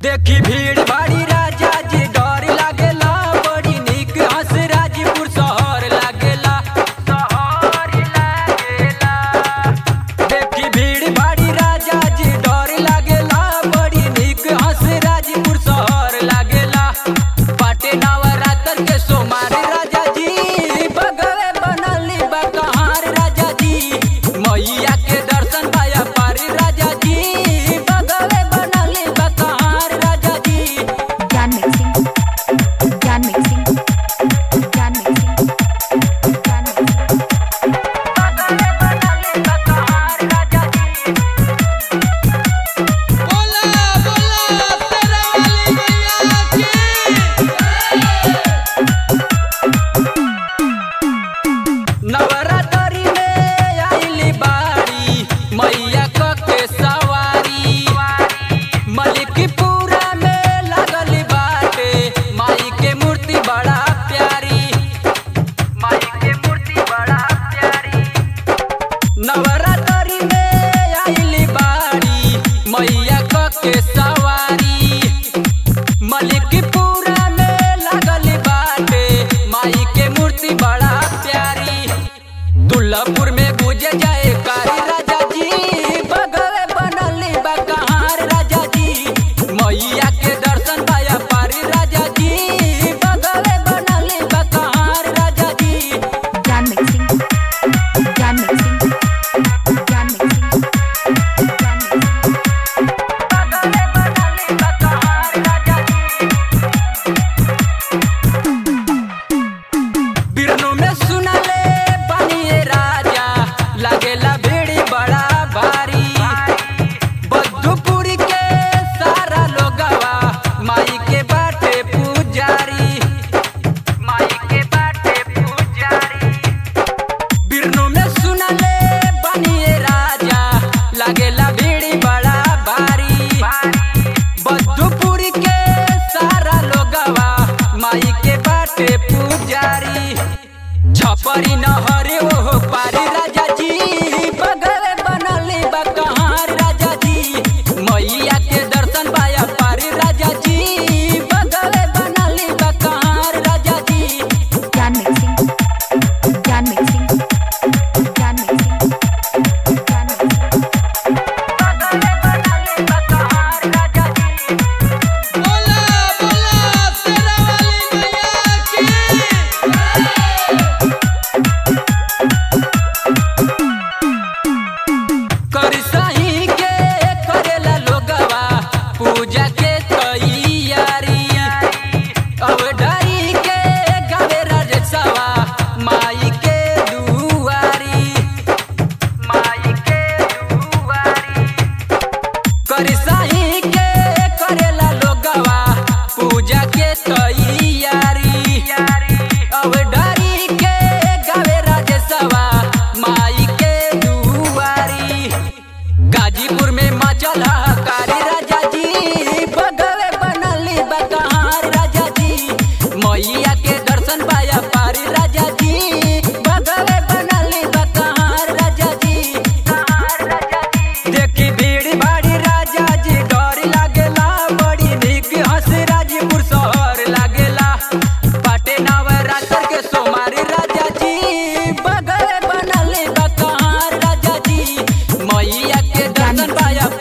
देखी भीड़ भाड़ी राजा जी डर लागेला बड़ी निक हंस राजपुर शहर लागेला शहर लागेला देखी भीड़ भाड़ी राजा जी डर लागेला बड़ी निक हंस राजपुर शहर लागेला पाटे नवरात्र के सोमार राजा जी बगवे बनली बा कहार राजा जी मैया के दर्शन पाया पारी राजा जी बगवे बनली बा कहार राजा जी ज्ञान मिक्सिंग ज्ञान मिक्सिंग ज्ञान मिक्सिंग ज्ञान मिक्सिंग बोला बोला तेरा वाली मैया की नवरात्रि में आइली बाड़ी मैया क के सवारी मलिकपुरा में लगल बाटे माई के मूर्ति बड़ा प्यारी माई के मूर्ति बड़ा प्यारी नवरात्रि में आइली बाड़ी मैया क के सवारी मलिकपुरा में लगल बाटे माई के मूर्ति बड़ा प्यारी दुल्लापुर में गुजे जाए कारी राजा जी बगवे बनली बा कहार राजा जी मैया के दर्शन पाया पारी राजा जी बगवे बनली बा कहार राजा जी ज्ञान मिक्सिंग ज्ञान मिक्सिंग ज्ञान मिक्सिंग ज्ञान मिक्सिंग बिरनो में सुनले बनिए राजा लगेला भीड़ बड़ा भारी बद्धुपुरी के सारा लोगवा माई के बाटे पुजारी माई के बाटे पुजारी बिरनो में सुनले बनिए राजा लगेला भीड़ बड़ा भारी बद्धुपुरी के सारा लोगवा माई के बाटे पुजारी छपरी नहरे ओहो पारी राजा जी बगवे बनली बा कहार राजा जी मैया के दर्शन पाया पारी राजा जी बगवे बनली बा कहार राजा जी ज्ञान मिक्सिंग ज्ञान मिक्सिंग ज्ञान मिक्सिंग ज्ञान मिक्सिंग बोला बोला तेरा वाली मैया की करसही के करेला लोगवा पूजा के तैयारी अब डरी के गावे राजसवा माई के दुआरी माई के दुआरी करसही के करेला लोगवा पूजा के तैयारी अब डरी के गावे राजसवा माई के दुआरी गाजीपुर में मचल कारी राजा जी बगवे बनली बकहार राजा जी मैया के दर्शन पाया पारी राजा जी बगवे बनली बकहार राजा जी देखी भीड़ भाड़ी राजा जी डर लागेला बड़ी निक हंस राजपुर शहर लागेला पाटे नवरात्र के सोमारी राजा जी बगवे बनली बकहार राजा जी मैया के दर्शन पाया